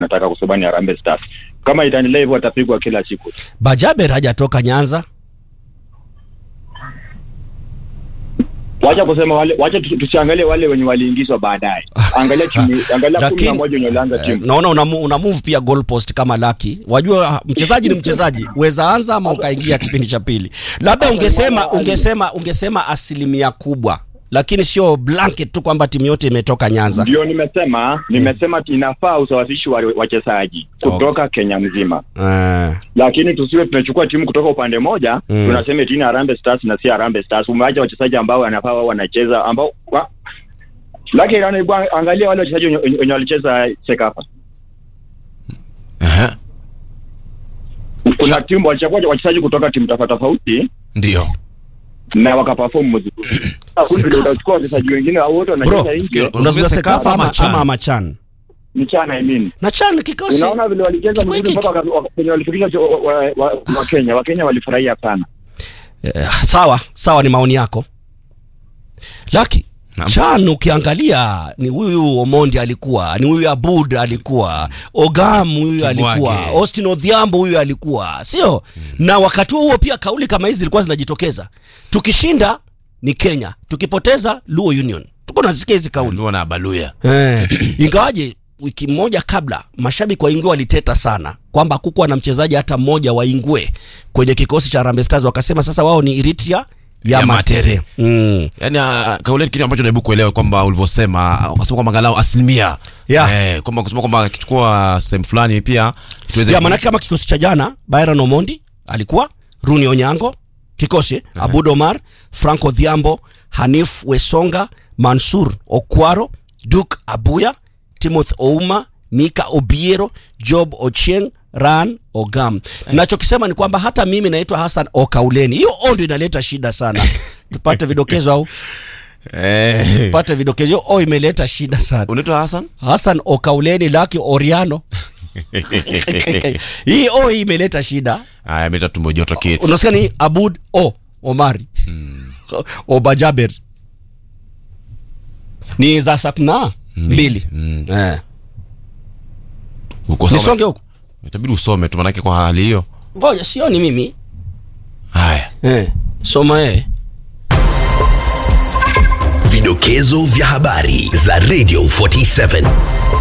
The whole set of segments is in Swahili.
nataka kwa sababu ni Harambee Stars. Kama itaendelea hivyo watapigwa kila siku. Bajaber hajatoka Nyanza. Wacha kusema wale, wacha tusi- tusiangalie wale wenye waliingizwa baadaye. Angalia timu, angalia kumi na Lakini, moja wenye walianza Eh, timu. naona una, mu- una move pia goalpost kama Lucky. Wajua mchezaji ni mchezaji, uweza anza ama ukaingia kipindi cha pili. Labda ungesema ungesema ungesema asilimia kubwa, lakini sio blanket tu kwamba timu yote imetoka Nyanza. Ndio nimesema, nimesema inafaa usawasishi wa wachezaji kutoka Kenya mzima. Eh, lakini tusiwe tunachukua timu kutoka upande moja Mm. tunasema eti ni Harambee Stars na si Harambee Stars. Umeacha wachezaji ambao wanafaa wao wanacheza ambao wa... lakini yani, bwana, angalia wale wachezaji wenye- wenye walicheza Sekafa. Ehe, Kuna timu walichagua wachezaji kutoka timu tofauti tofauti ndio na wakaperform mzuri. Hakuna vile utachukua wachezaji wengine au wote Bro, wanacheza nje. unazungumza Sekafa Sekafa ama ama, Chan? ama, ama Chan? Ni chana I mean. Na Chan kikosi. Unaona vile walicheza Kiko mzuri hiki. mpaka waka- waka- kwenye walifikisha wa, wa, wa, wa Kenya. Wa Kenya walifurahia sana. Eh, sawa sawa, ni maoni yako Laki Naam. Chan ukiangalia ni huyu Omondi alikuwa ni huyu Abud alikuwa Ogam huyu alikuwa Kibwage. Austin Odhiambo huyu alikuwa sio na wakati huo huo pia kauli kama hizi zilikuwa zinajitokeza tukishinda ni Kenya tukipoteza Luo Union tuko nazisikia hizi kauli uliwa na Baluya Eh, ingawaje wiki moja kabla mashabiki wa Ingwe waliteta sana kwamba hakukuwa na mchezaji hata mmoja wa Ingwe kwenye kikosi cha Harambee Stars, wakasema sasa wao ni Eritrea ya, Ya Matere. Matere. Mm. yani uh, kauli kitu ambacho najaribu kuelewa kwamba ulivyosema ukasema kwamba angalau asilimia Yeah. eh, kwamba kusema kwamba akichukua sehemu fulani pia tuweze Ya maanake kama kikosi cha jana Byron Omondi alikuwa Runi Onyango kikosi Abud Omar, Franco Dhiambo, Hanif Wesonga, Mansur Okwaro, Duke Abuya, Timothy Ouma, Mika Obiero, Job Ochieng, Ran Ogam. Nachokisema ni kwamba hata mimi naitwa Hassan Okauleni. Hiyo o ndio inaleta shida sana. Tupate vidokezo au eh, tupate vidokezo. Hiyo o imeleta shida sana. unaitwa Hassan Hassan Okauleni Laki Oriano. Hii o hii imeleta shida. haya meta tumbo joto kitu unasikia ni Abud O Omari Obajaber ni za sapna mbili eh. uko sawa nisonge huku itabidi usome tu manake kwa hali hiyo ngoja sioni mimi haya eh. soma eh. Vidokezo vya habari za Radio 47.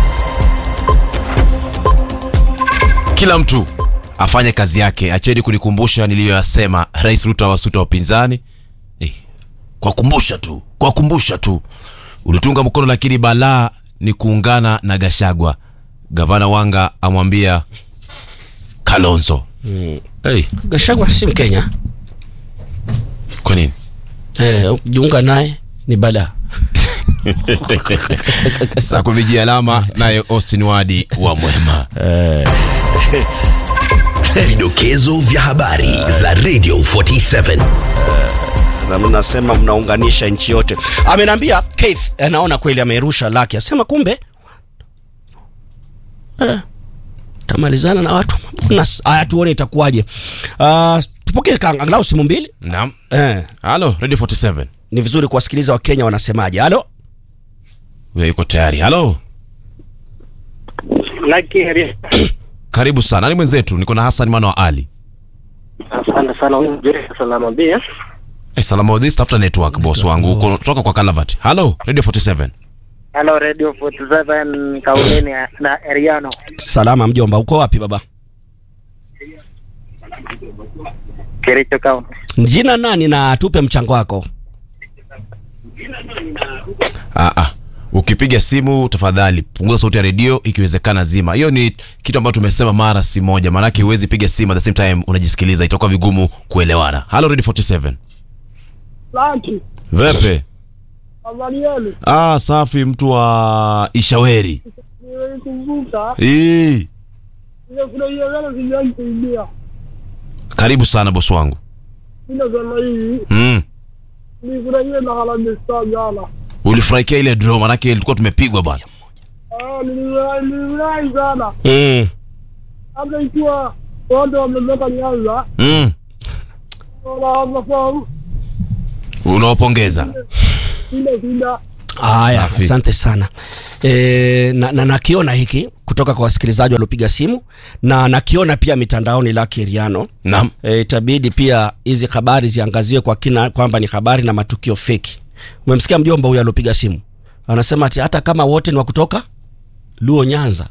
kila mtu afanye kazi yake acheni kunikumbusha niliyoyasema rais ruto awasuta wapinzani eh, kwa kumbusha tu kwa kumbusha tu ulitunga mkono lakini balaa ni kuungana na gashagwa gavana wanga amwambia kalonzo hey, Gashagwa si Mkenya kwa nini eh, jiunga naye ni bala saa kumijia alama naye austin wadi wa mwema Vidokezo vya habari za Radio 47. na mnasema mnaunganisha nchi yote. Ameniambia Keith anaona kweli amerusha laki, asema kumbe eh, tamalizana na watu bonus. Haya, tuone itakuwaje. Uh, tupokee ka- angalau simu mbili naam eh, halo radio 47 ni vizuri kuwasikiliza Wakenya wanasemaje. Halo, huyo yuko tayari halo Lakini karibu sana nani mwenzetu niko na hasan mwana wa ali asante sana, huyu mzuri salama bia. hey, salama with this tafuta network boss wangu uko toka kwa Calavat. Hello, Radio 47. Hello Radio 47 Kauleni na Eriano. salama mjomba, uko wapi baba? Kericho County. Jina nani na tupe mchango wako. Ah ah. Ukipiga simu tafadhali punguza sauti ya redio ikiwezekana zima. Hiyo ni kitu ambacho tumesema mara si moja. Maana huwezi piga simu at the same time unajisikiliza itakuwa vigumu kuelewana. Hello Radio 47. Laki, Vepe. habari yenu? Ah, safi mtu wa Ishaweri. Nimeikumbuka, Eh. nimefurahia sana sijawahi kuibia. Karibu sana boss wangu. Ila sema hivi, Mm. nilifurahia na Harambee Stars jana. Ulifurahikia ile draw maanake ilikuwa tumepigwa bwana. Ah, nilifurahi nilifurahi sana. Mm. Hata ikiwa wote wametoka Nyanza, Mm. wanafahamu Unawapongeza. ile shida. Haya, Safi. asante sana. e, na, na nakiona hiki kutoka kwa wasikilizaji waliopiga simu na nakiona pia mitandaoni Lucky Riano Naam. e, itabidi pia hizi habari ziangaziwe kwa kina kwamba ni habari na matukio feki. Umemsikia mjomba huyu aliopiga simu anasema ati hata kama wote ni wa kutoka Luo Nyanza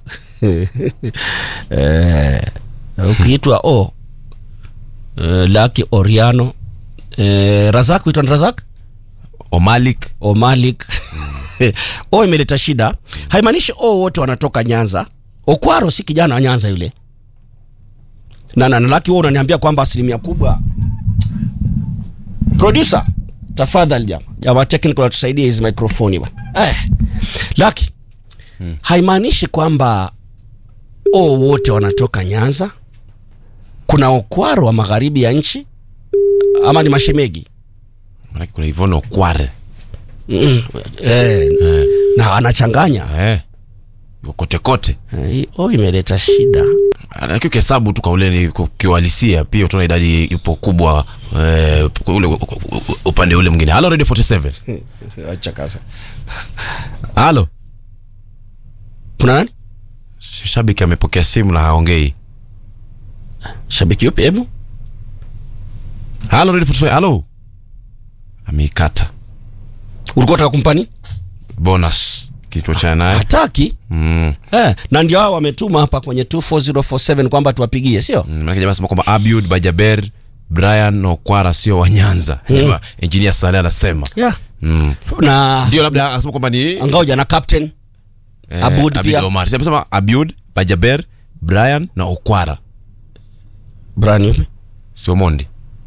e, ukiitwa o e, Lucky Oriano e, Razak huitwa ni Razak Omalik o Malik o imeleta shida. Haimaanishi o wote wanatoka Nyanza. Okwaro si kijana wa Nyanza yule, na na na Lucky wewe unaniambia kwamba asilimia kubwa. Producer, tafadhali jamaa jamaa technical atusaidie hizi mikrofoni bwana. Eh, Lucky haimaanishi kwamba o wote wanatoka Nyanza. Kuna Okwaro wa magharibi ya nchi ama ni mashemegi? Maanake kuna Yvonne Okware Mm, eh, na anachanganya eh. Yuko kote kote Eh, hii o imeleta shida lakini ukihesabu tu kauleni kiuhalisia pia utaona idadi ipo kubwa eh, ule upande ule mwingine halo radio 47 acha kasa halo kuna nani shabiki amepokea simu na haongei shabiki yupi hebu halo radio 47 halo ameikata ulikuwa unataka kumpa nini bonus kituo cha naye hataki mm. eh, na ndio hao wametuma hapa kwenye 24047 kwamba tuwapigie sio Mm, maanake jamaa anasema kwamba Abiud Bajaber Brian na Okwara sio wa Nyanza mm. engineer Saleh anasema yeah. mm. na ndio labda anasema kwamba ni angaoja na captain eh, Abud pia. Omar Sasa amesema Abiud Bajaber Brian na Okwara Brian yupi sio Mondi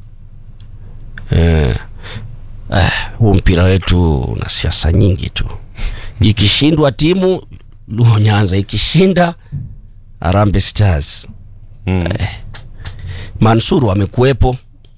eh, eh, huu mpira wetu una siasa nyingi tu ikishindwa timu Luo Nyanza ikishinda Harambee Stars mm. Mansuru amekuwepo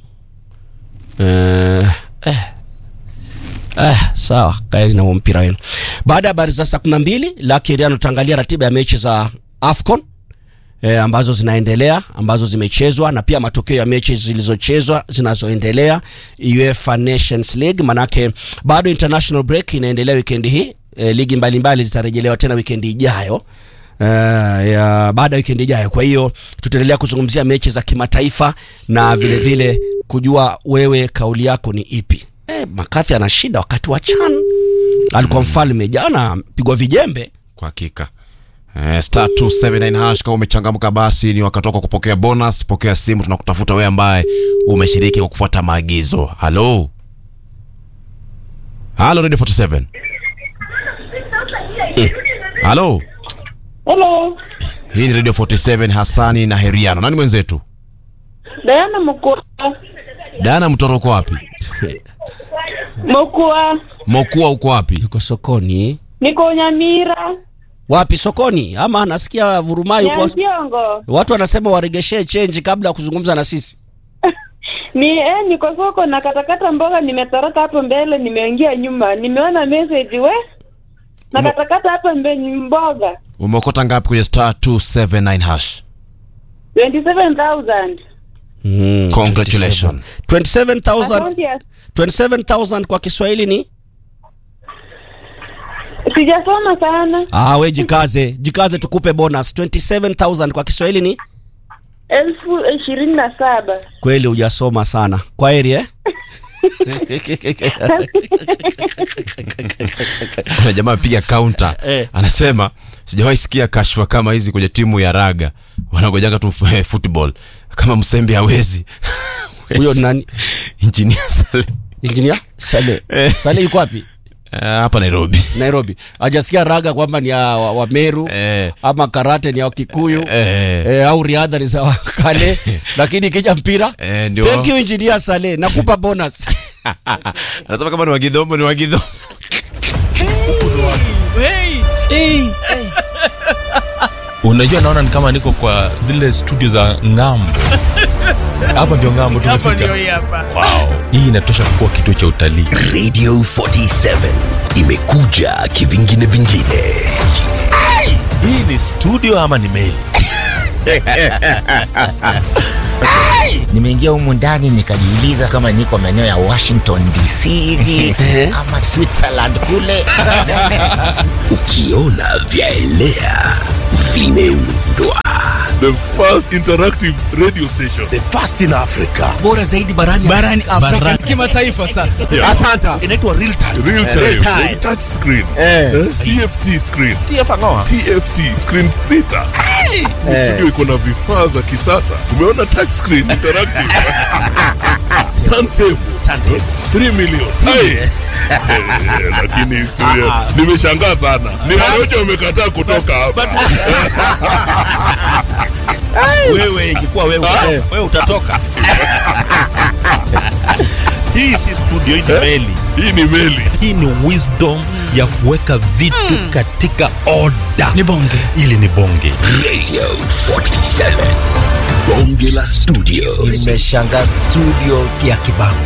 eh, eh, eh, sawa kaeni na huo mpira wenu. Baada ya habari za saa kumi na mbili Lakiriano tutaangalia ratiba ya mechi za AFCON eh, ambazo zinaendelea ambazo zimechezwa na pia matokeo ya mechi zilizochezwa zinazoendelea UEFA Nations League, manake bado international break inaendelea wikendi hii eh, ligi mbalimbali zitarejelewa tena wikendi ijayo uh, ya baada ya wikendi ijayo. Kwa hiyo tutaendelea kuzungumzia mechi za kimataifa na vile vile kujua wewe kauli yako ni ipi. Eh, Makathi ana shida wakati wa CHAN alikuwa mfalme jana, pigwa vijembe. kwa hakika Eh, star 279 hash kama umechangamka basi ni wakati wako kupokea bonus pokea simu tunakutafuta wewe ambaye umeshiriki kwa kufuata maagizo halo halo radio 47 halo Hello, hii ni radio 47 hasani na heriano nani mwenzetu Diana Mokua. dana mtoroko wapi Mokua, mokua uko wapi Yuko sokoni. niko Nyamira, Wapi sokoni? Ama nasikia vurumai huko. Nyansiongo. Watu wanasema waregeshee change kabla ya kuzungumza na sisi. Ni eh, niko soko na katakata mboga, nimetoroka hapo mbele, nimeingia nyuma, nimeona message we na Umo- katakata hapo mbele mboga umeokota ngapi kwenye star 279 hash 27000 Mm, Congratulations. 27,000 Akaunti ya 27,000 kwa Kiswahili ni sijasoma sana, Ah, we jikaze, jikaze tukupe bonus. 27,000 kwa Kiswahili ni elfu ishirini na saba. kweli hujasoma sana. Kwa heri eh? kuna jamaa apiga counter Eh. anasema sijawahi sikia kashfa kama hizi kwenye timu ya raga wanagojanga tu eh, football kama msembe hawezi Huyo ni nani? engineer Sale Engineer Sale. Sale yuko wapi? Eh, hapa Nairobi Nairobi. Hajasikia raga kwamba ni ya wa, wa Meru Eh. ama karate ni ya Kikuyu Eh. eh, au riadha ni za Wakale, lakini ikija mpira Eh, ndio. thank you engineer Sale, nakupa bonus. anasema kama ni wagidhomo ni wagidhomo unajua naona ni kama niko kwa zile studio za ngambo hapa ndio ngambo tumefika wow. hii inatosha kuwa kituo cha utalii Radio 47 imekuja kivingine vingine. hii ni studio ama ni meli nimeingia humu ndani nikajiuliza kama niko maeneo ya washington dc hivi ama switzerland kule Ukiona vyaelea vimeundwa. The first interactive radio station. The first in Africa. bora zaidi barani barani Afrika kimataifa sasa. Yeah. Asanta. Inaitwa real time. Real time. Real time. Touch screen. Eh. Eh? TFT screen. TFT screen sita. Ni Eh. Studio iko na vifaa za kisasa. Umeona touch screen interactive. Turntable. Turntable. 3 million. Hai. Eh, Lakini historia nimeshangaa sana. Ni Harojo amekataa kutoka hapa. Wewe ingekuwa wewe, wewe utatoka. Hii si studio, hii ni meli. Hii ni meli. hii ni wisdom ya kuweka vitu katika oda Ni bonge. ili ni bonge Radio 47. Bonge la studio. nimeshanga studio ya kibango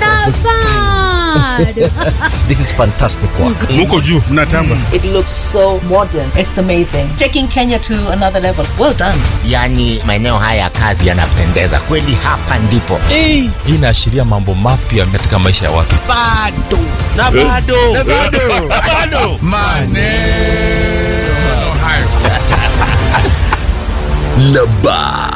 this is fantastic work Muko juu. Mnatamba. It looks so modern. It's amazing. Taking Kenya to another level. Well done. yaani maeneo haya ya kazi yanapendeza kweli hapa ndipo hii inaashiria mambo mapya katika maisha ya watu Bado. Na bado. Na bado. Bado. Maneno hayo. Na ba.